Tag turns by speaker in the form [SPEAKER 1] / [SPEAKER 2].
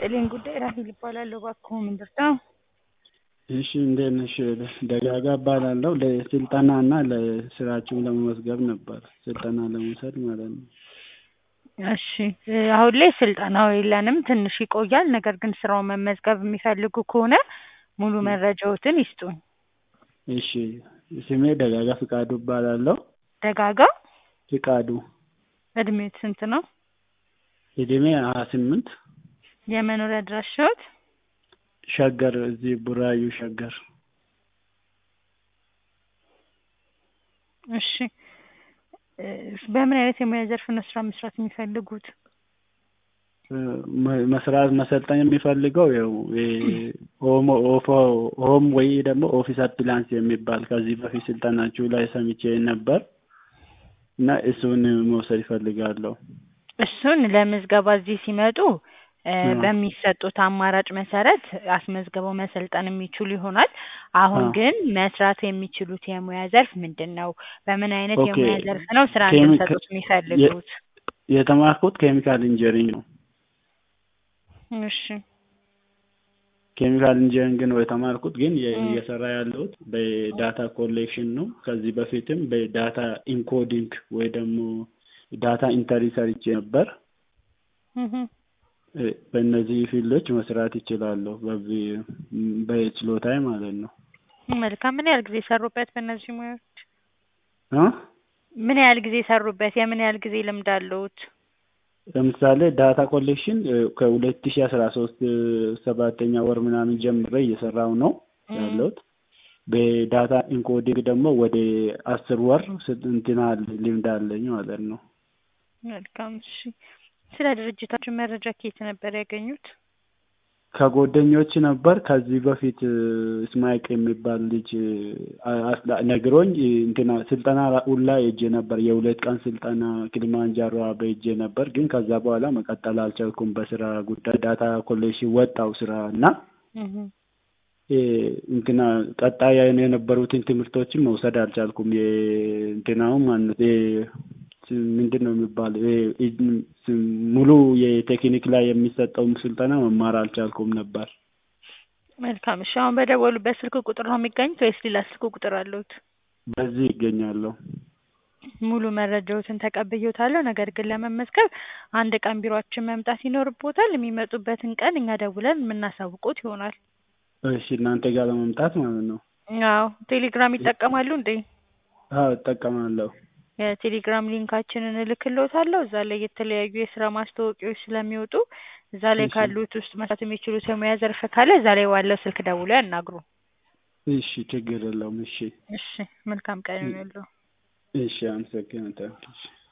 [SPEAKER 1] ይስጥልኝ ጉዳይ ራሄል እባላለሁ። እባክዎ ምንድን ነው?
[SPEAKER 2] እሺ እንዴት ነሽ? ደጋጋ እባላለሁ። ለስልጠና እና ለስራችሁ ለመመዝገብ ነበር ስልጠና ለመውሰድ ማለት ነው።
[SPEAKER 1] እሺ አሁን ላይ ስልጠናው የለንም ትንሽ ይቆያል። ነገር ግን ስራውን መመዝገብ የሚፈልጉ ከሆነ ሙሉ መረጃዎትን ይስጡኝ።
[SPEAKER 2] እሺ ስሜ ደጋጋ ፍቃዱ እባላለሁ።
[SPEAKER 1] ደጋጋ
[SPEAKER 2] ፍቃዱ
[SPEAKER 1] እድሜዎት ስንት ነው?
[SPEAKER 2] እድሜ ሀያ ስምንት
[SPEAKER 1] የመኖሪያ አድራሻዎት?
[SPEAKER 2] ሸገር እዚህ ቡራዩ ሸገር።
[SPEAKER 1] እሺ በምን አይነት የሙያ ዘርፍ ነው ስራ መስራት የሚፈልጉት?
[SPEAKER 2] መስራት መሰልጠን የሚፈልገው ያው ሆም ኦፎ ሆም ወይ ደግሞ ኦፊስ አፕላንስ የሚባል ከዚህ በፊት ስልጠናችሁ ላይ ሰምቼ ነበር እና እሱን መውሰድ ይፈልጋለሁ።
[SPEAKER 1] እሱን ለምዝገባ እዚህ ሲመጡ በሚሰጡት አማራጭ መሰረት አስመዝግበው መሰልጠን የሚችሉ ይሆናል። አሁን ግን መስራት የሚችሉት የሙያ ዘርፍ ምንድን ነው? በምን አይነት
[SPEAKER 2] ኦኬ፣
[SPEAKER 1] የሙያ ዘርፍ ነው ስራ
[SPEAKER 2] ኬሚ-
[SPEAKER 1] እንድንሰጡት የሚፈልጉት?
[SPEAKER 2] የተማርኩት ኬሚካል ኢንጂነሪንግ ነው።
[SPEAKER 1] እሺ
[SPEAKER 2] ኬሚካል ኢንጂነሪንግ ነው የተማርኩት፣ ግን የ- እየሰራ ያለሁት በዳታ ኮሌክሽን ነው። ከዚህ በፊትም በዳታ ኢንኮዲንግ ወይ ደግሞ ዳታ ኢንተሪ ሰርቼ ነበር።
[SPEAKER 1] እህ
[SPEAKER 2] እ፣ በእነዚህ ፊልዶች መስራት ይችላለሁ በዚህ በችሎታዬ ማለት ነው።
[SPEAKER 1] መልካም። ምን ያህል ጊዜ ሰሩበት በእነዚህ ሙያዎች?
[SPEAKER 2] እ?
[SPEAKER 1] ምን ያህል ጊዜ ሰሩበት? የምን ያህል ጊዜ ልምድ አለዎት?
[SPEAKER 2] ለምሳሌ ዳታ ኮሌክሽን ከሁለት ሺ አስራ ሶስት ሰባተኛ ወር ምናምን ጀምሬ እየሰራው ነው ያለሁት። በዳታ ኢንኮዲንግ ደግሞ ወደ አስር ወር ስ- እንትን አለ ልምድ አለኝ ማለት ነው።
[SPEAKER 1] መልካም። እሺ ስለ ድርጅታችሁ መረጃ ከየት ነበር ያገኙት?
[SPEAKER 2] ከጓደኞች ነበር። ከዚህ በፊት እስማኤል የሚባል ልጅ አ- አስላ- ነግሮኝ እንትና ስልጠና ሁላ ሄጄ ነበር። የሁለት ቀን ስልጠና ኪሊማንጃሮ በሄጄ ነበር፣ ግን ከዛ በኋላ መቀጠል አልቻልኩም በስራ ጉዳይ። ዳታ ኮሌክሽን ወጣው ስራ እና
[SPEAKER 1] እህ
[SPEAKER 2] እ፣ እንትና ቀጣይ የነበሩትን ትምህርቶችን መውሰድ አልቻልኩም። የእንትናው ማለት ምንድን ነው የሚባለው የ- እ- ሙሉ የቴክኒክ ላይ የሚሰጠውን ስልጠና መማር አልቻልኩም ነበር።
[SPEAKER 1] መልካም። እሺ አሁን በደወሉበት ስልክ ቁጥር ነው የሚገኙት ወይስ ሌላ ስልክ ቁጥር አለዎት?
[SPEAKER 2] በዚህ ይገኛለሁ።
[SPEAKER 1] ሙሉ መረጃዎትን ተቀብዬዎታለሁ። ነገር ግን ለመመዝገብ አንድ ቀን ቢሮአችን መምጣት ይኖርብዎታል። የሚመጡበትን ቀን እኛ ደውለን የምናሳውቅዎት ይሆናል።
[SPEAKER 2] እሺ እናንተ ጋር ለመምጣት ማለት ነው?
[SPEAKER 1] አዎ። ቴሌግራም ይጠቀማሉ እንዴ?
[SPEAKER 2] አዎ እጠቀማለሁ።
[SPEAKER 1] የቴሌግራም ሊንካችንን እልክልዎታለሁ። እዛ ላይ የተለያዩ የስራ ማስታወቂያዎች ስለሚወጡ እዛ ላይ
[SPEAKER 2] እሺ።
[SPEAKER 1] ካሉት ውስጥ መስራት የሚችሉት የሙያ ዘርፍ ካለ እዛ ላይ ባለው ስልክ ደውለው ያናግሩ።
[SPEAKER 2] እሺ ችግር የለውም። እሺ
[SPEAKER 1] እሺ መልካም ቀን ይሁንልዎ።
[SPEAKER 2] እሺ አመሰግናለሁ። እሺ